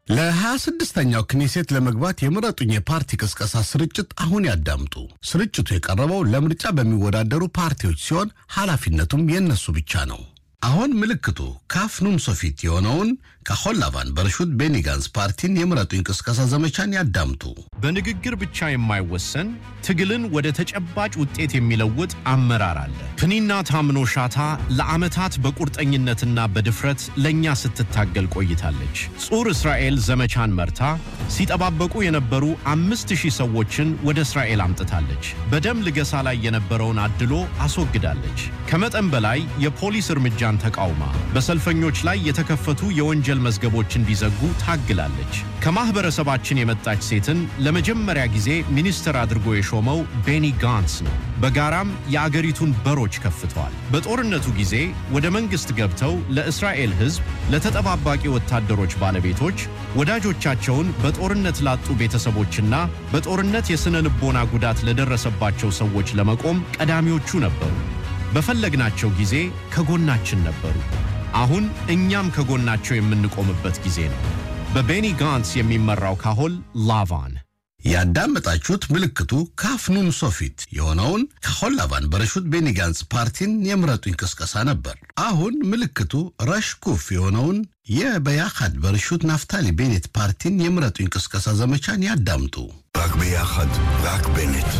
ለ26ኛው ክኔሴት ለመግባት የምረጡኝ የፓርቲ ቅስቀሳ ስርጭት አሁን ያዳምጡ። ስርጭቱ የቀረበው ለምርጫ በሚወዳደሩ ፓርቲዎች ሲሆን ኃላፊነቱም የእነሱ ብቻ ነው። አሁን ምልክቱ ካፍ ኑም ሶፊት የሆነውን ካሆን ላቫን በርሹት ቤኒ ጋንስ ፓርቲን የምረጡኝ ቅስቀሳ ዘመቻን ያዳምጡ። በንግግር ብቻ የማይወሰን ትግልን ወደ ተጨባጭ ውጤት የሚለውጥ አመራር አለ። ፕኒና ታምኖ ሻታ ለዓመታት በቁርጠኝነትና በድፍረት ለእኛ ስትታገል ቆይታለች። ጹር እስራኤል ዘመቻን መርታ ሲጠባበቁ የነበሩ አምስት ሺህ ሰዎችን ወደ እስራኤል አምጥታለች። በደም ልገሳ ላይ የነበረውን አድሎ አስወግዳለች። ከመጠን በላይ የፖሊስ እርምጃን ተቃውማ በሰልፈኞች ላይ የተከፈቱ የወንጀል መዝገቦች እንዲዘጉ ታግላለች። ከማኅበረሰባችን የመጣች ሴትን ለመጀመሪያ ጊዜ ሚኒስትር አድርጎ የሾመው ቤኒ ጋንስ ነው። በጋራም የአገሪቱን በሮች ከፍተዋል። በጦርነቱ ጊዜ ወደ መንግሥት ገብተው ለእስራኤል ሕዝብ፣ ለተጠባባቂ ወታደሮች ባለቤቶች፣ ወዳጆቻቸውን በጦርነት ላጡ ቤተሰቦችና በጦርነት የሥነ ልቦና ጉዳት ለደረሰባቸው ሰዎች ለመቆም ቀዳሚዎቹ ነበሩ። በፈለግናቸው ጊዜ ከጎናችን ነበሩ። አሁን እኛም ከጎናቸው የምንቆምበት ጊዜ ነው። በቤኒ ጋንስ የሚመራው ካሆል ላቫን ያዳመጣችሁት ምልክቱ ካፍ ኑም ሶፊት የሆነውን ካሆን ላቫን በረሹት ቤኒ ጋንስ ፓርቲን የምረጡኝ ቅስቀሳ ነበር። አሁን ምልክቱ ረሽኩፍ የሆነውን የበያኻድ በርሹት ናፍታሊ ቤኔት ፓርቲን የምረጡኝ ቅስቀሳ ዘመቻን ያዳምጡ። רק ביחד, רק בנט.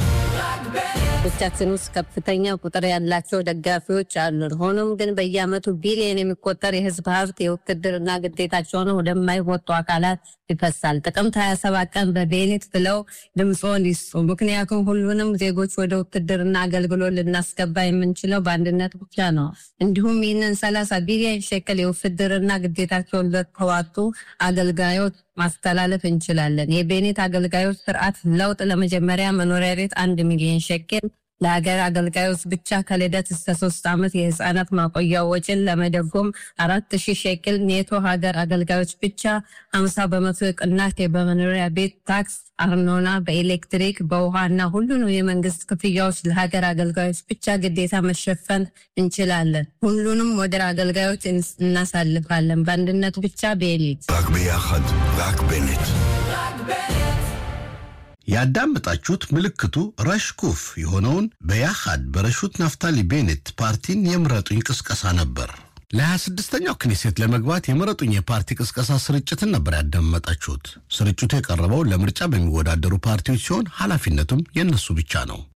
ቻችን ውስጥ ከፍተኛ ቁጥር ያላቸው ደጋፊዎች አሉን። ሆኖም ግን በየዓመቱ ቢሊዮን የሚቆጠር የህዝብ ሀብት የውትድርና ግዴታቸውን ወደማይወጡ አካላት ይፈሳል። ጥቅምት 27 ቀን በቤኔት ብለው ድምፆን ይስጡ። ምክንያቱም ሁሉንም ዜጎች ወደ ውትድርና አገልግሎት ልናስገባ የምንችለው በአንድነት ብቻ ነው። እንዲሁም ይህንን 30 ቢሊዮን ሸክል የውትድርና ግዴታቸውን ለተዋጡ አገልጋዮች ማስተላለፍ እንችላለን። የቤኔት አገልጋዮች ስርዓት ለውጥ ለመጀመሪያ መኖሪያ ቤት አንድ ሚሊዮን ሸኬል ለሀገር አገልጋዮች ብቻ ከልደት እስከ ሶስት ዓመት የህፃናት ማቆያ ወጪን ለመደጎም አራት ሺህ ሸቅል ኔቶ ሀገር አገልጋዮች ብቻ ሀምሳ በመቶ ቅናሽ በመኖሪያ ቤት ታክስ፣ አርኖና፣ በኤሌክትሪክ በውሃ እና ሁሉንም የመንግስት ክፍያዎች ለሀገር አገልጋዮች ብቻ ግዴታ መሸፈን እንችላለን። ሁሉንም ወደ አገልጋዮች እናሳልፋለን። በአንድነት ብቻ ቤሊት רק ביחד, רק בנט. ያዳመጣችሁት ምልክቱ ረሽኩፍ የሆነውን በያኻድ በረሹት ናፍታሊ ቤኔት ፓርቲን የምረጡኝ ቅስቀሳ ነበር። ለ26ኛው ክኔሴት ለመግባት የምረጡኝ የፓርቲ ቅስቀሳ ስርጭትን ነበር ያዳመጣችሁት። ስርጭቱ የቀረበው ለምርጫ በሚወዳደሩ ፓርቲዎች ሲሆን ኃላፊነቱም የእነሱ ብቻ ነው።